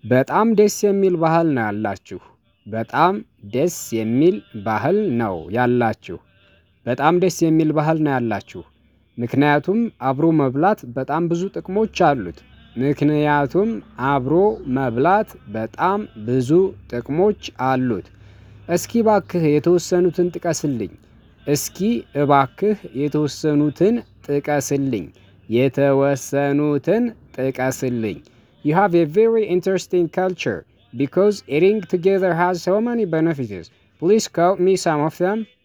በጣም ደስ የሚል ባህል ነው ያላችሁ። በጣም ደስ የሚል ባህል ነው ያላችሁ። በጣም ደስ የሚል ባህል ነው ያላችሁ። ምክንያቱም አብሮ መብላት በጣም ብዙ ጥቅሞች አሉት። ምክንያቱም አብሮ መብላት በጣም ብዙ ጥቅሞች አሉት። እስኪ እባክህ የተወሰኑትን ጥቀስልኝ። እስኪ እባክህ የተወሰኑትን ጥቀስልኝ። የተወሰኑትን ጥቀስልኝ You have a very interesting culture because eating together has so many benefits. Please quote me some of them.